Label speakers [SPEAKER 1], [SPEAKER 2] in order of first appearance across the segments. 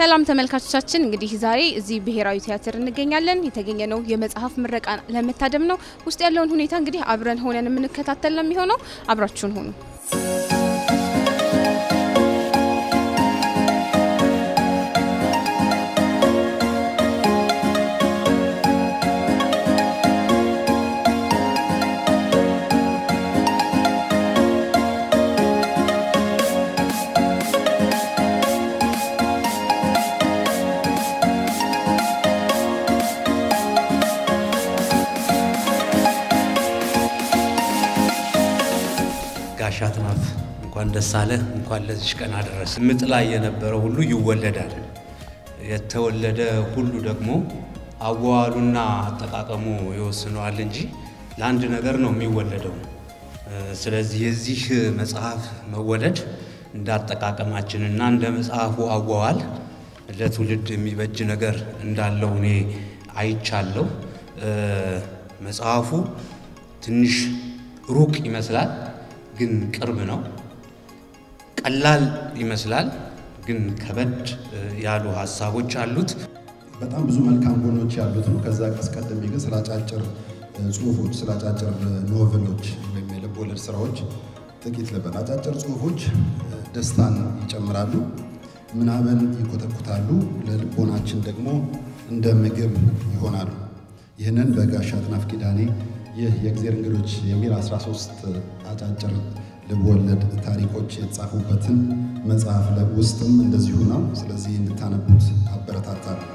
[SPEAKER 1] ሰላም ተመልካቾቻችን፣ እንግዲህ ዛሬ እዚህ ብሔራዊ ቲያትር እንገኛለን። የተገኘነው የመጽሐፍ ምረቃ ለመታደም ነው። ውስጥ ያለውን ሁኔታ እንግዲህ አብረን ሆነን የምንከታተል ነው የሚሆነው። አብራችሁን ሁኑ።
[SPEAKER 2] ጋሻ አጥናፍ እንኳን ደስ አለህ፣ እንኳን ለዚች ቀን አደረሰ። ምጥ ላይ የነበረ ሁሉ ይወለዳል። የተወለደ ሁሉ ደግሞ አዋዋሉና አጠቃቀሙ ይወስነዋል እንጂ ለአንድ ነገር ነው የሚወለደው። ስለዚህ የዚህ መጽሐፍ መወለድ እንደ አጠቃቀማችንና እንደ መጽሐፉ አዋዋል ለትውልድ የሚበጅ ነገር እንዳለው እኔ አይቻለሁ። መጽሐፉ ትንሽ ሩቅ ይመስላል ግን ቅርብ ነው። ቀላል ይመስላል ግን ከበድ ያሉ ሀሳቦች አሉት።
[SPEAKER 3] በጣም ብዙ መልካም ጎኖች ያሉት ነው። ከዛ ቀስቀድሜ ግን ስለ አጫጭር ጽሁፎች፣ ስለ አጫጭር ኖቨሎች ወይም የልብ ወለድ ስራዎች ጥቂት ልበል። አጫጭር ጽሁፎች ደስታን ይጨምራሉ፣ ምናብን ይኮተኩታሉ፣ ለልቦናችን ደግሞ እንደ ምግብ ይሆናሉ። ይህንን በጋሻ አጥናፍ ኪዳኔ ይህ የእግዜር እንግዶች የሚል 13 አጫጭር ልብወለድ ታሪኮች የተጻፉበትን መጽሐፍ ውስጥም እንደዚሁ ነው። ስለዚህ እንድታነቡት አበረታታለሁ።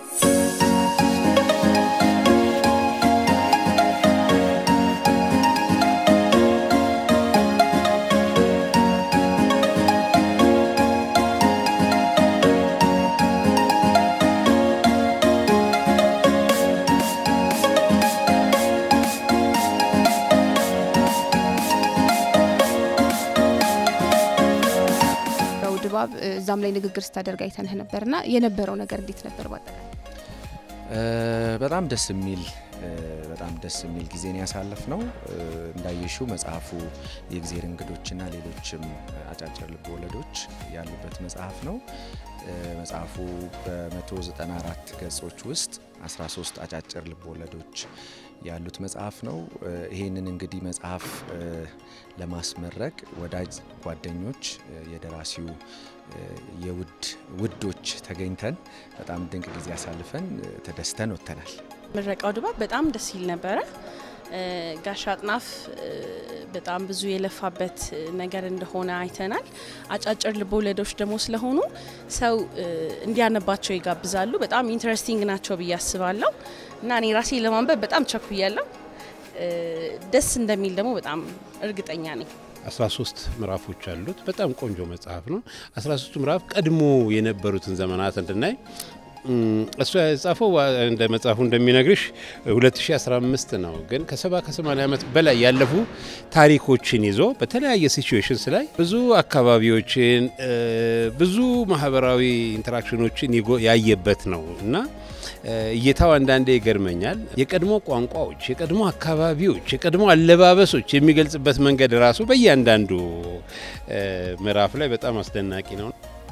[SPEAKER 1] ድባብ እዛም ላይ ንግግር ስታደርግ አይተንህ ነበርና የነበረው ነገር እንዴት ነበር? በአጠቃላይ
[SPEAKER 4] በጣም ደስ የሚል በጣም ደስ የሚል ጊዜን ያሳለፍ ነው። እንዳየሽው መጽሐፉ የእግዜር እንግዶችና ሌሎችም አጫጭር ልብ ወለዶች ያሉበት መጽሐፍ ነው። መጽሐፉ በ194 ገጾች ውስጥ 13 አጫጭር ልብ ወለዶች ያሉት መጽሐፍ ነው። ይህንን እንግዲህ መጽሐፍ ለማስመረቅ ወዳጅ ጓደኞች፣ የደራሲው የውድ ውዶች ተገኝተን በጣም ድንቅ ጊዜ አሳልፈን ተደስተን ወጥተናል።
[SPEAKER 5] ምረቃው ድባብ በጣም ደስ ይል ነበረ። ጋሻ አጥናፍ በጣም ብዙ የለፋበት ነገር እንደሆነ አይተናል። አጫጭር ልቦለዶች ደግሞ ስለሆኑ ሰው እንዲያነባቸው ይጋብዛሉ። በጣም ኢንትረስቲንግ ናቸው ብዬ አስባለሁ እና እኔ ራሴ ለማንበብ በጣም ቸኩያለሁ። ደስ እንደሚል ደግሞ በጣም እርግጠኛ ነኝ።
[SPEAKER 6] 13 ምዕራፎች አሉት። በጣም ቆንጆ መጽሐፍ ነው። 13ቱ ምዕራፍ ቀድሞ የነበሩትን ዘመናት እንድናይ እሱ የጻፈው እንደ መጽሐፉ እንደሚነግርሽ 2015 ነው። ግን ከ70 ከ80 ዓመት በላይ ያለፉ ታሪኮችን ይዞ በተለያየ ሲቹዌሽንስ ላይ ብዙ አካባቢዎችን ብዙ ማህበራዊ ኢንተራክሽኖችን ያየበት ነው እና እይታው አንዳንዴ ይገርመኛል። የቀድሞ ቋንቋዎች፣ የቀድሞ አካባቢዎች፣ የቀድሞ አለባበሶች የሚገልጽበት መንገድ ራሱ በእያንዳንዱ ምዕራፍ ላይ በጣም አስደናቂ ነው።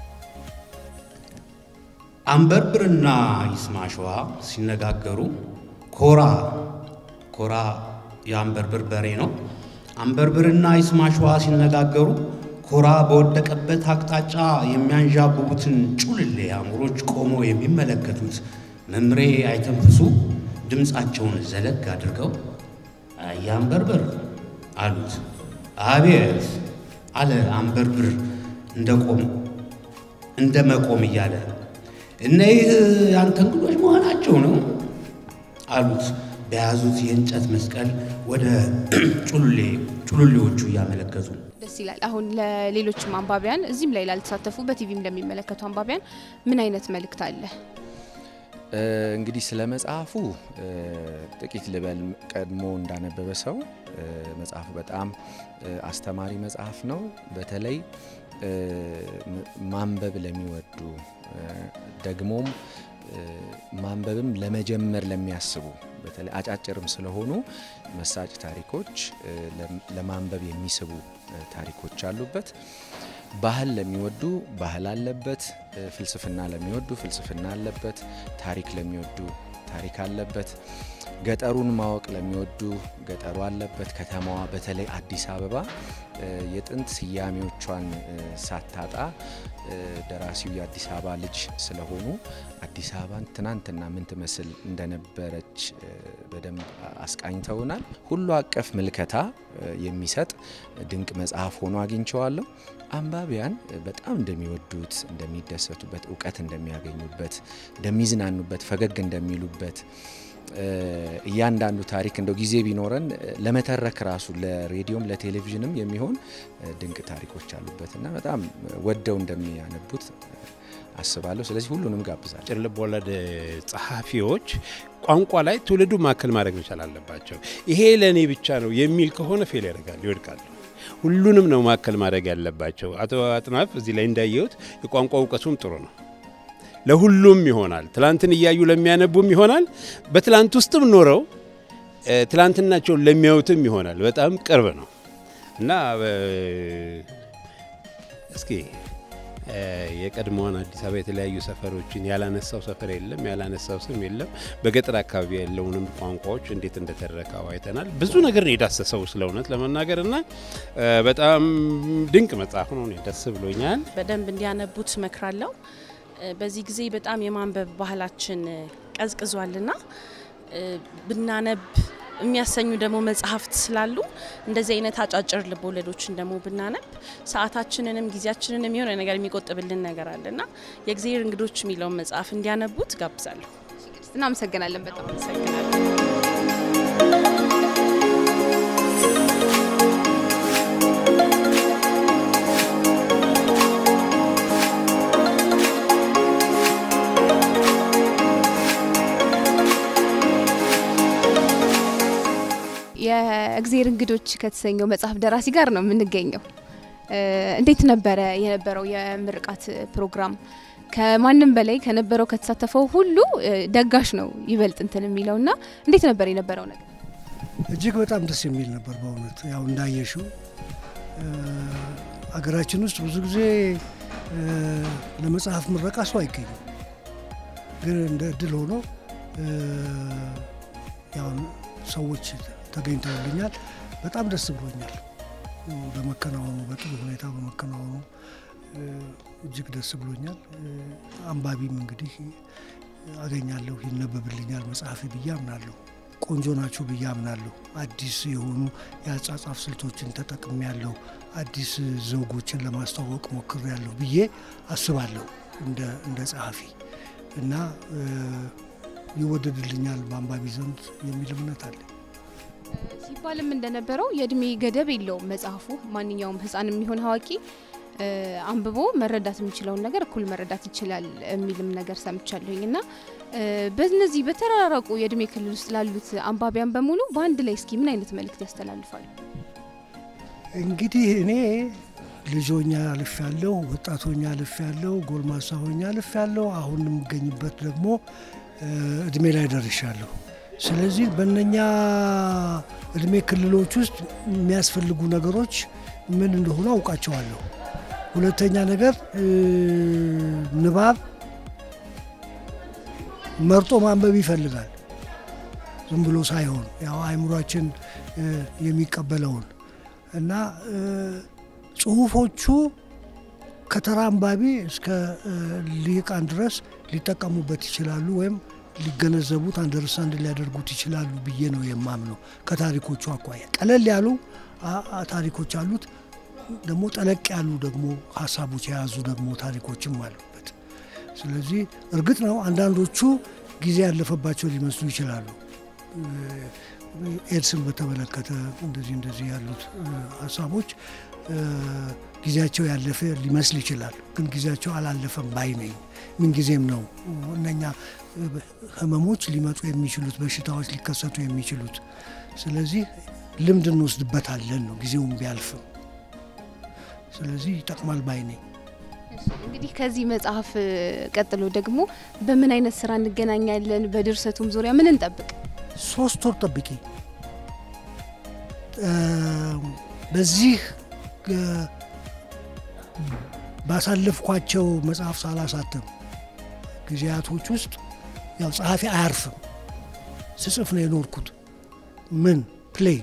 [SPEAKER 2] አንበርብርና ይስማሸዋ ሲነጋገሩ ኮራ ኮራ የአንበርብር በሬ ነው። አንበርብርና ይስማሸዋ ሲነጋገሩ ኮራ በወደቀበት አቅጣጫ የሚያንዣብቡትን ጩልሌ አእምሮች ቆሞ የሚመለከቱት መምሬ አይተንፍሱ ድምፃቸውን ዘለግ አድርገው አያንበርብር አሉት። አቤት አለ አንበርብር እንደ ቆም እንደ መቆም እያለ እነይህ ያንተ እንግዶች መሆናቸው ነው አሉት። በያዙት የእንጨት መስቀል ወደ ጩሉሌዎቹ እያመለከቱ
[SPEAKER 1] ደስ ይላል። አሁን ለሌሎችም አንባቢያን እዚህም ላይ ላልተሳተፉ በቲቪም ለሚመለከቱ አንባቢያን ምን አይነት መልእክት አለ?
[SPEAKER 4] እንግዲህ ስለ መጽሐፉ ጥቂት ልበል። ቀድሞ እንዳነበበ ሰው መጽሐፉ በጣም አስተማሪ መጽሐፍ ነው። በተለይ ማንበብ ለሚወዱ ደግሞም ማንበብም ለመጀመር ለሚያስቡ በተለይ አጫጭርም ስለሆኑ መሳጭ ታሪኮች ለማንበብ የሚስቡ ታሪኮች አሉበት። ባህል ለሚወዱ ባህል አለበት፣ ፍልስፍና ለሚወዱ ፍልስፍና አለበት፣ ታሪክ ለሚወዱ ታሪክ አለበት፣ ገጠሩን ማወቅ ለሚወዱ ገጠሩ አለበት። ከተማዋ በተለይ አዲስ አበባ የጥንት ስያሜዎቿን ሳታጣ ደራሲው የአዲስ አበባ ልጅ ስለሆኑ አዲስ አበባን ትናንትና ምን ትመስል እንደነበረች በደንብ አስቃኝተውናል። ሁሉ አቀፍ ምልከታ የሚሰጥ ድንቅ መጽሐፍ ሆኖ አግኝቸዋለሁ። አንባቢያን በጣም እንደሚወዱት፣ እንደሚደሰቱበት፣ እውቀት እንደሚያገኙበት፣ እንደሚዝናኑበት፣ ፈገግ እንደሚሉበት እያንዳንዱ ታሪክ እንደው ጊዜ ቢኖረን ለመተረክ ራሱ ለሬዲዮም ለቴሌቪዥንም የሚሆን ድንቅ ታሪኮች አሉበት እና በጣም ወደው እንደሚያነቡት አስባለሁ። ስለዚህ ሁሉንም ጋብዛል።
[SPEAKER 6] አጭር ልብ ወለድ ጸሐፊዎች ቋንቋ ላይ ትውልዱ ማዕከል ማድረግ መቻል አለባቸው። ይሄ ለእኔ ብቻ ነው የሚል ከሆነ ፌል ያደርጋል፣ ይወድቃሉ። ሁሉንም ነው ማዕከል ማድረግ ያለባቸው። አቶ አጥናፍ እዚህ ላይ እንዳየሁት የቋንቋ እውቀቱም ጥሩ ነው። ለሁሉም ይሆናል። ትላንትን እያዩ ለሚያነቡም ይሆናል። በትላንት ውስጥም ኖረው ትላንትናቸውን ለሚያዩትም ይሆናል። በጣም ቅርብ ነው እና እስኪ የቀድሞዋን አዲስ አበባ የተለያዩ ሰፈሮችን ያላነሳው ሰፈር የለም፣ ያላነሳው ስም የለም። በገጠር አካባቢ ያለውንም ቋንቋዎች እንዴት እንደተረካው አይተናል። ብዙ ነገር ነው የዳሰሰው ስለ እውነት ለመናገር እና በጣም ድንቅ መጽሐፍ ነው። ደስ ብሎኛል።
[SPEAKER 5] በደንብ እንዲያነቡት እመክራለሁ። በዚህ ጊዜ በጣም የማንበብ ባህላችን ቀዝቅዟልና ብናነብ የሚያሰኙ ደግሞ መጽሐፍት ስላሉ እንደዚህ አይነት አጫጭር ልቦለዶችን ደግሞ ብናነብ ሰዓታችንንም ጊዜያችንንም የሆነ ነገር የሚቆጥብልን ነገር አለና የእግዚአብሔር እንግዶች የሚለውን መጽሐፍ እንዲያነቡት ጋብዛለሁ።
[SPEAKER 1] እናመሰግናለን። በጣም
[SPEAKER 5] አመሰግናለሁ።
[SPEAKER 1] የእግዜር እንግዶች ከተሰኘው መጽሐፍ ደራሲ ጋር ነው የምንገኘው። እንዴት ነበረ የነበረው የምርቃት ፕሮግራም? ከማንም በላይ ከነበረው ከተሳተፈው ሁሉ ደጋሽ ነው ይበልጥ እንትን የሚለው እና እንዴት ነበር የነበረው ነገር?
[SPEAKER 7] እጅግ በጣም ደስ የሚል ነበር በእውነት ያው እንዳየሽው አገራችን ውስጥ ብዙ ጊዜ ለመጽሐፍ ምረቃ ሰው አይገኝም። ግን እንደ እድል ሆኖ ያው ሰዎች ተገኝተውልኛል። በጣም ደስ ብሎኛል በመከናወኑ በጥሩ ሁኔታ በመከናወኑ እጅግ ደስ ብሎኛል። አንባቢም እንግዲህ አገኛለሁ ይነበብልኛል መጽሐፊ ብዬ አምናለሁ። ቆንጆ ናችሁ ብዬ አምናለሁ። አዲስ የሆኑ የአጻጻፍ ስልቶችን ተጠቅሜ ያለሁ አዲስ ዘውጎችን ለማስተዋወቅ ሞክሬ ያለሁ ብዬ አስባለሁ እንደ ጸሐፊ እና ይወደድልኛል በአንባቢ ዘንድ የሚል እምነት አለ።
[SPEAKER 1] ሲባልም እንደነበረው የእድሜ ገደብ የለውም መጽሐፉ። ማንኛውም ሕፃን የሚሆን አዋቂ አንብቦ መረዳት የሚችለውን ነገር እኩል መረዳት ይችላል የሚልም ነገር ሰምቻለሁኝ እና በእነዚህ በተራራቁ የእድሜ ክልል ውስጥ ላሉት አንባቢያን በሙሉ በአንድ ላይ እስኪ ምን አይነት መልእክት ያስተላልፋሉ?
[SPEAKER 7] እንግዲህ እኔ ልጆኛ አልፍ ያለው ወጣቶኛ አልፍ ያለው ጎልማሳ ሆኛ አልፍ ያለው አሁን የምገኝበት ደግሞ እድሜ ላይ ደርሻለሁ። ስለዚህ በእነኛ እድሜ ክልሎች ውስጥ የሚያስፈልጉ ነገሮች ምን እንደሆኑ አውቃቸዋለሁ። ሁለተኛ ነገር ንባብ መርጦ ማንበብ ይፈልጋል። ዝም ብሎ ሳይሆን ያው አእምሯችን የሚቀበለውን እና ጽሁፎቹ ከተራ አንባቢ እስከ ሊቃን ድረስ ሊጠቀሙበት ይችላሉ ወይም ሊገነዘቡት አንደርስታንድ ሊያደርጉት ይችላሉ ብዬ ነው የማምነው። ከታሪኮቹ አኳያ ቀለል ያሉ ታሪኮች አሉት፣ ደግሞ ጠለቅ ያሉ ደግሞ ሀሳቦች የያዙ ደግሞ ታሪኮችም አሉበት። ስለዚህ እርግጥ ነው አንዳንዶቹ ጊዜ ያለፈባቸው ሊመስሉ ይችላሉ። ኤድስን በተመለከተ እንደዚህ እንደዚህ ያሉት ሀሳቦች ጊዜያቸው ያለፈ ሊመስል ይችላል። ግን ጊዜያቸው አላለፈም ባይ ነኝ። ምንጊዜም ነው እነኛ ህመሞች ሊመጡ የሚችሉት በሽታዎች ሊከሰቱ የሚችሉት። ስለዚህ ልምድ እንወስድበታለን ነው ጊዜውም ቢያልፍም። ስለዚህ ይጠቅማል ባይ ነኝ።
[SPEAKER 1] እንግዲህ ከዚህ መጽሐፍ ቀጥሎ ደግሞ በምን አይነት ስራ እንገናኛለን? በድርሰቱም ዙሪያ ምን እንጠብቅ?
[SPEAKER 7] ሶስት ወር ጠብቂ። በዚህ ባሳለፍኳቸው መጽሐፍ ሳላሳተም ጊዜያቶች ውስጥ ያው ጸሐፊ አያርፍም። ስጽፍ ነው የኖርኩት። ምን ፕሌይ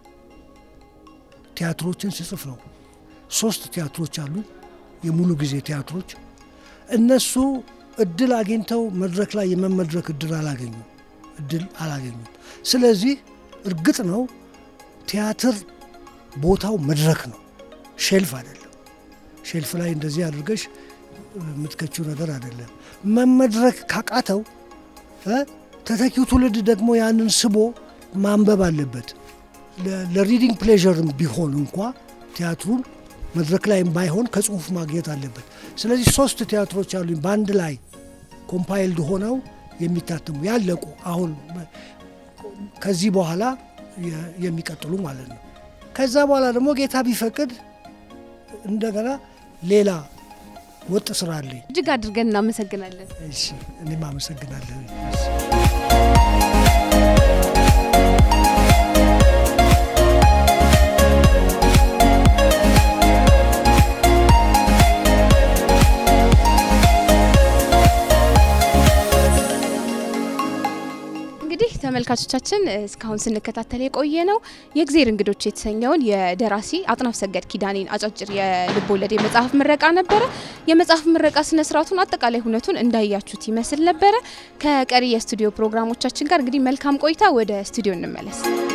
[SPEAKER 7] ቲያትሮችን ስጽፍ ነው። ሶስት ቲያትሮች አሉ፣ የሙሉ ጊዜ ቲያትሮች። እነሱ እድል አግኝተው መድረክ ላይ የመመድረክ እድል አላገኙም እድል አላገኙም። ስለዚህ እርግጥ ነው ቲያትር ቦታው መድረክ ነው፣ ሼልፍ አይደለም። ሼልፍ ላይ እንደዚህ አድርገሽ የምትከችው ነገር አይደለም። መመድረክ ካቃተው ተተኪው ትውልድ ደግሞ ያንን ስቦ ማንበብ አለበት። ለሪዲንግ ፕሌዥርም ቢሆን እንኳ ቲያትሩን መድረክ ላይም ባይሆን ከጽሁፍ ማግኘት አለበት። ስለዚህ ሶስት ቲያትሮች አሉኝ በአንድ ላይ ኮምፓይልድ ሆነው የሚታተሙ ያለቁ፣ አሁን ከዚህ በኋላ የሚቀጥሉ ማለት ነው። ከዛ በኋላ ደግሞ ጌታ ቢፈቅድ እንደገና ሌላ ወጥ ስራ አለኝ።
[SPEAKER 1] እጅግ አድርገን እናመሰግናለን።
[SPEAKER 7] እሺ፣ እኔም አመሰግናለሁ።
[SPEAKER 1] እንግዲህ ተመልካቾቻችን እስካሁን ስንከታተል የቆየ ነው የእግዜር እንግዶች የተሰኘውን የደራሲ አጥናፍ ሰገድ ኪዳኔን አጫጭር የልብ ወለድ የመጽሐፍ ምረቃ ነበረ። የመጽሐፍ ምረቃ ስነ ስርዓቱን አጠቃላይ ሁነቱን እንዳያችሁት ይመስል ነበረ። ከቀሪ የስቱዲዮ ፕሮግራሞቻችን ጋር እንግዲህ መልካም ቆይታ። ወደ ስቱዲዮ እንመለስ።